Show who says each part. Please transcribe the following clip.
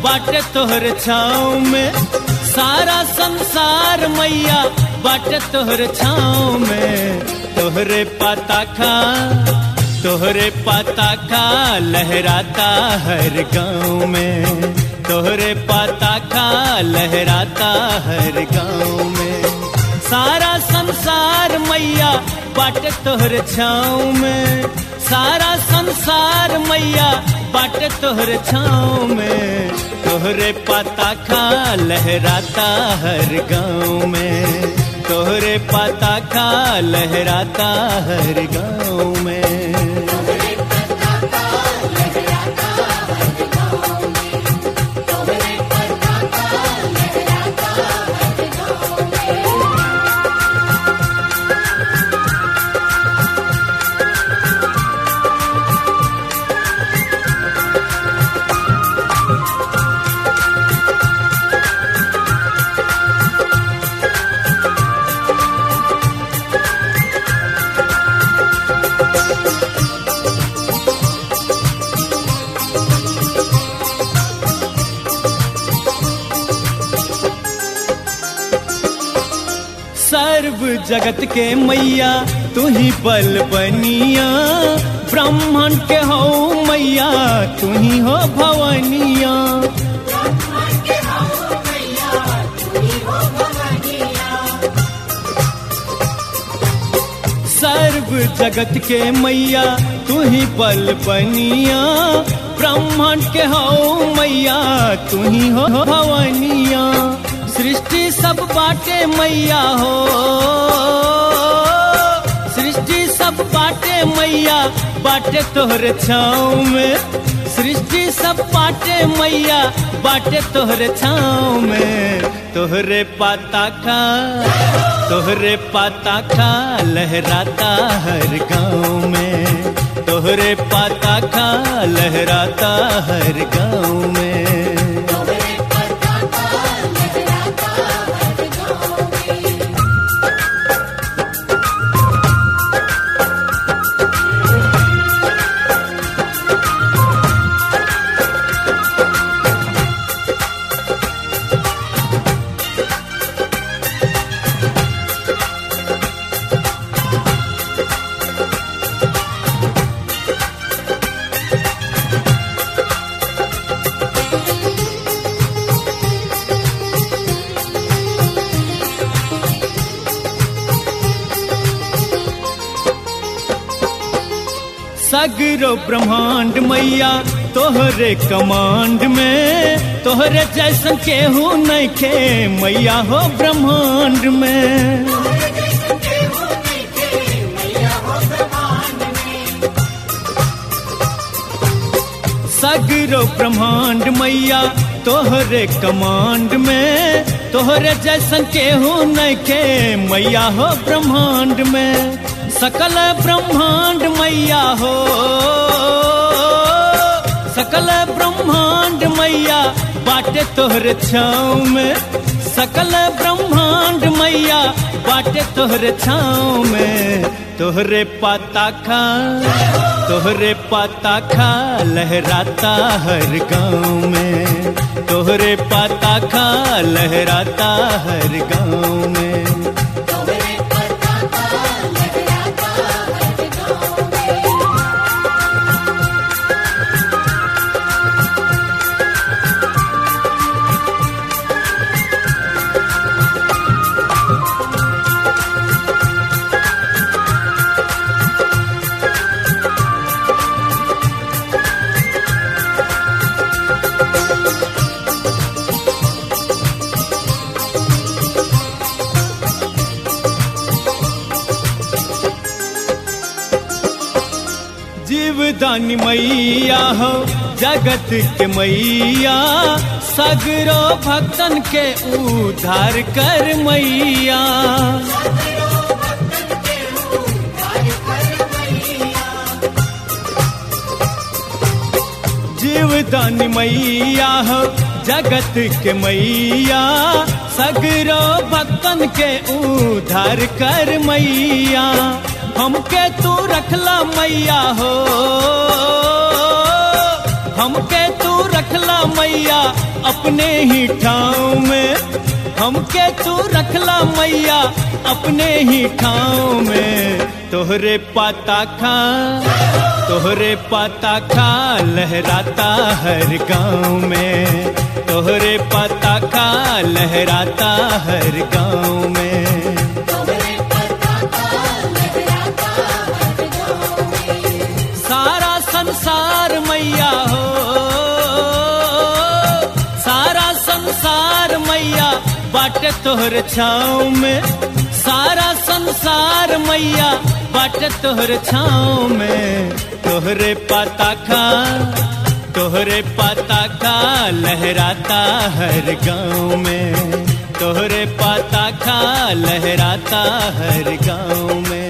Speaker 1: बाटे तोहर छाँव में सारा संसार मैया बाटे तोहर छाँव में तोहरे पाता खा तोहरे पाता खा लहराता हर गाँव में तोहरे पाता खा लहराता हर गाँव में सारा संसार मैया बाटे तोहर छाँव में सारा संसार मैया बाटे तोहर छाँव में तोहरे पाता खा लहराता हर गाँव में तोहरे पाता खा लहराता हर गाँव में सर्व जगत के मैया तू ही बल बनिया ब्राह्मण के हो मैया तू ही हो भवनिया सर्व जगत के मैया तू ही बल बनिया ब्राह्मण के हो मैया तू ही हो भवनिया सृष्टि सब बाटे मैया हो सृष्टि सब बाटे मैया बाटे तोहर छाँव में सृष्टि सब बाटे मैया बाटे तोहर छाँव में तोहरे पाता खा तोहरे पाता खा लहराता हर गाँव में तोहरे पाता खा लहराता हर गाँव में सगरो ब्रह्मांड मैया तोहरे कमांड में तोहरे जैसन केहू नहीं खे मैया हो ब्रह्मांड में सगरो ब्रह्मांड मैया तोहरे कमांड में तोहरे जैसन केहू नहीं खे मैया हो ब्रह्मांड में सकल ब्रह्मांड मैया हो सकल ब्रह्मांड मैया बाटे तोहर छाँव में सकल ब्रह्मांड मैया बाटे तोहर छाँव में तोहरे पाता खा तोहरे पाता खा लहराता हर गाँव में तोहरे पाता खा लहराता हर गाँव में जीवदानी मैया हो जगत के मैया सगरो भक्तन के उद्धार कर मैया जीवदानी मैया हो जगत के मैया सगरो भक्तन के उद्धार कर मैया हमके तू रखला मैया हो हमके तू रखला मैया अपने ही ठाव में हमके तू रखला मैया अपने ही ठाव में तोहरे पाता खा तोहरे पाता खा लहराता हर गांव में तोहरे पाता खा लहराता हर गांव में
Speaker 2: तोहरे पताका लहराता हर गाँव में
Speaker 1: सारा संसार मैया हो सारा संसार मैया बाटे तोहर छाँव में सारा संसार मैया बाटे तोहर छाँव में तोहरे पाता खा तोहरे पाता खा लहराता हर गांव में तोहरे पाता खा लहराता हर गांव में